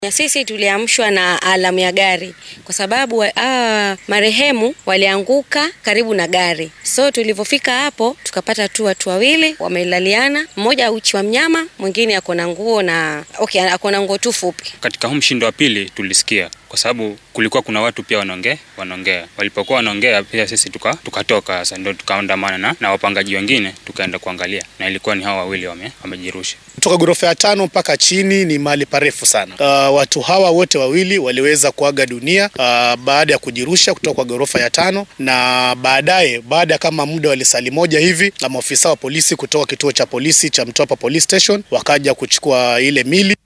Na sisi tuliamshwa na alamu ya gari kwa sababu ah, marehemu walianguka karibu na gari. So tulivyofika hapo tukapata tu watu wawili wamelaliana, mmoja uchi wa mnyama, mwingine ako na nguo na okay, ako na nguo tu fupi. Katika huu mshindo wa pili tulisikia, kwa sababu kulikuwa kuna watu pia wanaongea wanaongea. Walipokuwa wanaongea pia sisi tuka tukatoka sasa, ndio tukaandamana na, na wapangaji wengine tukaenda kuangalia, na ilikuwa ni hao wawili wame, wamejirusha kutoka ghorofa ya tano mpaka chini ni mahali parefu sana. Uh, watu hawa wote wawili waliweza kuaga dunia uh, baada ya kujirusha kutoka kwa ghorofa ya tano, na baadaye baada kama muda wa lisali moja hivi, na maafisa wa polisi kutoka kituo cha polisi cha Mtwapa Police Station wakaja kuchukua ile mili